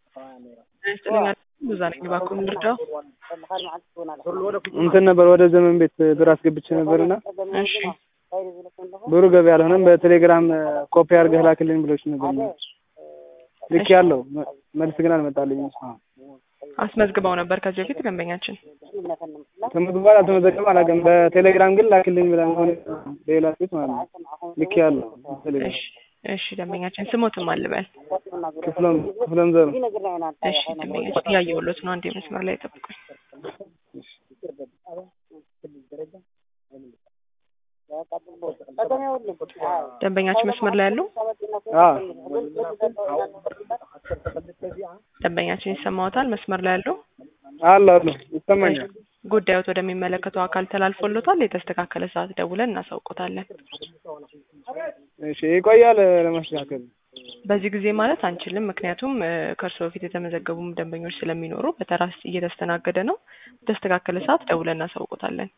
ይስጥልኛል ብዙ ነኝ እባክዎ ልርዳው? እንትን ነበር ወደ ዘመን ቤት ብር አስገብቼ ነበርና እሺ ብሩ ገቢ አልሆነም። በቴሌግራም ኮፒ አድርገህ ላክልኝ ብሎች ነበር። ልክ ያለው መልስ ግን አልመጣልኝም። አስመዝግበው ነበር ከዚህ በፊት ደንበኛችን ተመዝግቧል አልተመዘገበም አላውቅም። በቴሌግራም ግን ላክልኝ ብላ ሆነ ሌላ ሴት ማለት ነው። ልክ ያለው ቴሌግራም እሺ እሺ ደንበኛችን ስሞትም አልበል ክፍለም ክፍለም ዘሩ እሺ ደንበኛችን እያየሁሎት ነው። አንዴ መስመር ላይ ጠብቁኝ። ደንበኛችን መስመር ላይ ያለው አዎ ደንበኛችን ይሰማዎታል? መስመር ላይ ያለው አለ አለ ይሰማኛል። ጉዳዮት ወደሚመለከተው አካል ተላልፎሎታል። የተስተካከለ ሰዓት ደውለን እናሳውቆታለን። እሺ ይቆያል ለማስተካከል በዚህ ጊዜ ማለት አንችልም። ምክንያቱም ከእርስዎ በፊት የተመዘገቡም ደንበኞች ስለሚኖሩ በተራ እየተስተናገደ ነው። በተስተካከለ ሰዓት ደውለን እናሳውቆታለን።